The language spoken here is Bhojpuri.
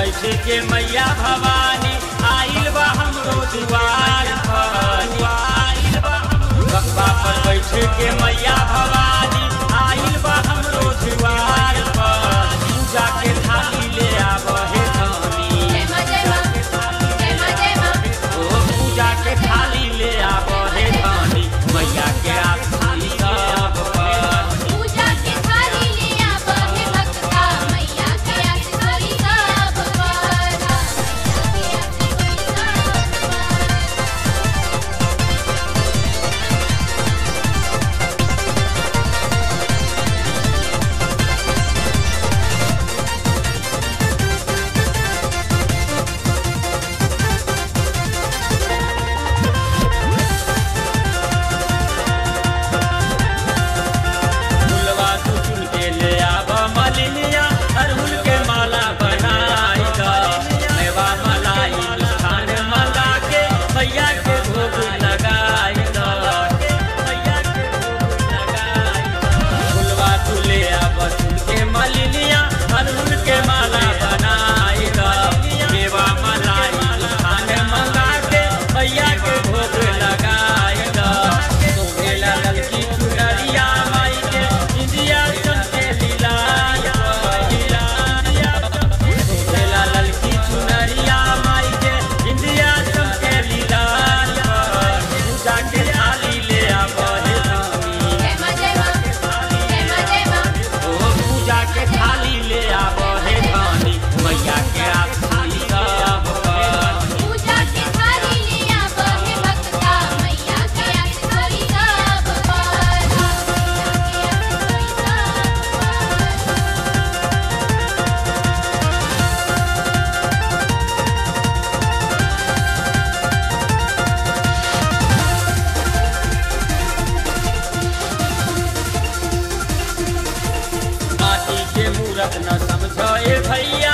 बैठ के मैया भवानी आइल बा हमरो दुआर पर आइल बा हमरो बक्का पर बैठ के मैया भवानी आइल बा हमरो दुआर पर पूजा के थाली ले आब हे धनी जय मां जय मां जय मां जय मां ओ पूजा के थाली ले आब हे धनी मैया के आरती सब पर पूजा के थाली ले आब हे भक्ता मैया के आरती सब पर फुलवा तू चुन के ले आब मलिनिया अरहुल के माला बनाई द मेवा मलाई मिष्ठान मंगा के मैया के भोग लगाई द मैया के भोग लगाई द फुलवा तू ले आब चुन के मलिनिया अरहुल के माला बनाई द मेवा मलाई मिष्ठान मंगा के मैया के भोग लगाई द सोहेला ललकी चुनरिया माई के इंदिया चमके लीला सोहेला ललकी चुनरिया माई के इंदिया चमके लीला पूजा के थाली ले आबे धनी जय मां जय मां जय मां जय मां ओ पूजा के थाली ले आबे धनी मैया के आरती सब पर पूजा के थाली ले आब हे भक्ता मैया के आरती सब पर माटी के मूरत न समझे भैया